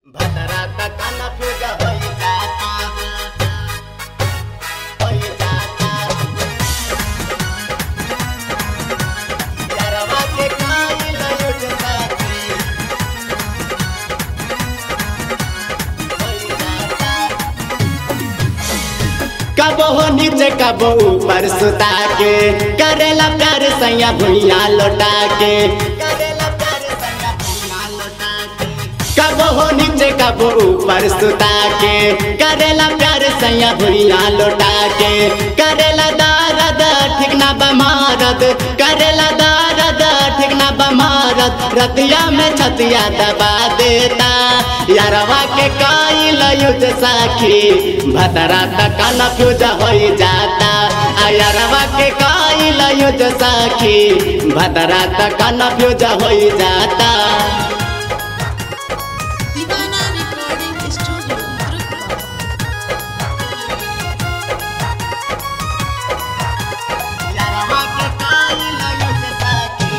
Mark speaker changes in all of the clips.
Speaker 1: भदराता काना फिर होई जाता होई जाता यारवा के काई लयुज साथी होई जाता कबो हो नीचे कबो ऊपर सुता के करेला प्यार सैया भुइया लौटा के करेला प्यार सैया भुइया लौटा के कबो हो नीचे कबो ऊपर सुता के करेला प्यार सैया भुइया लौटा के करेला दारद ठीक ना बमारद करेला दारद ठीक ना बमारद रतिया में छतिया दबा देता यारवा के काई लयुज साखी भदरा तक फ्यूज हो जाता आ यारवा के काई लयुज साखी भदरा तक फ्यूज हो जाता
Speaker 2: Divana Recording Studio, Tripura.
Speaker 1: यारवा के काई लयुज साखी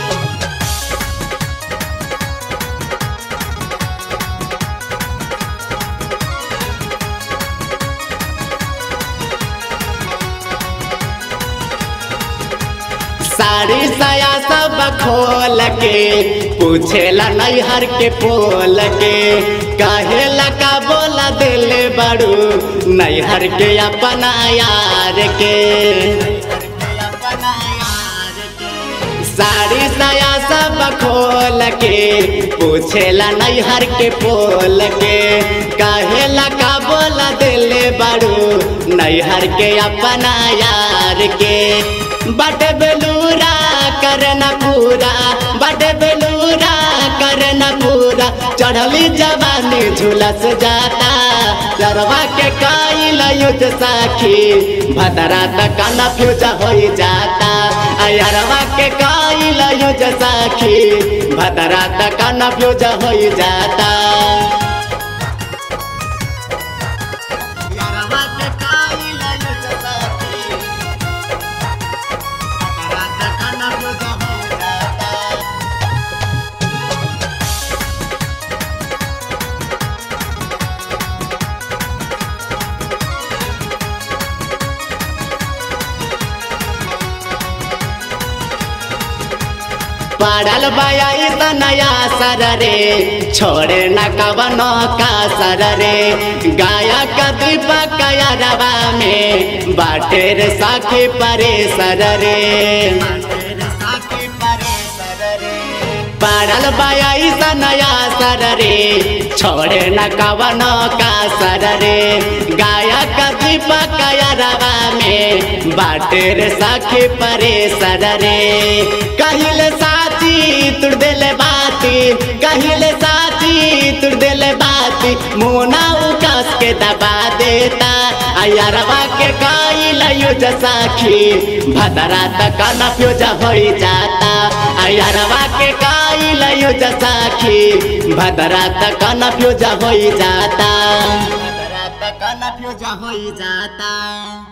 Speaker 1: साड़ी साया सब खोल के पूछेला नैहर के पोल के कहेला का बोला दिले बड़ू नैहर के अपना यार के साड़ी साया सब खोल के पूछेला नैहर के पोल के कहेला का बोला दिले बड़ू नैहर के अपना यार के बट बेलूरा करना पूरा बट बेलूरा करना पूरा चढ़ली जवानी झुलस जाता चरवा के काई लयुज साखी भदरा तक फ्यूज हो जाता अयरवा के काई लयुज साखी भदरा तक फ्यूज हो जाता यारवा के काई लयुज साखी भदरा तक फ्यूज हो जाता पड़ल बयाई त नया सर रे छोड़े न कवन का सर रे गायक दीपक रवा में बाटे रे साखी परे सर रे पड़ल बयाई त नया सर रे छोड़े न कवन का सर रे गायक दीपक रवा में बाटे रे साखी परे सर रे कहिले साथी तुड़ देले बाती कहिले साथी तुड़ देले बाती मोना उकास के दबा देता अयरवा के काई लयुज साखी भदरा तक न फ्यूज हो जाता अयरवा के काई लयुज साखी भदरा तक न फ्यूज हो जाता भदरा तक न फ्यूज हो जाता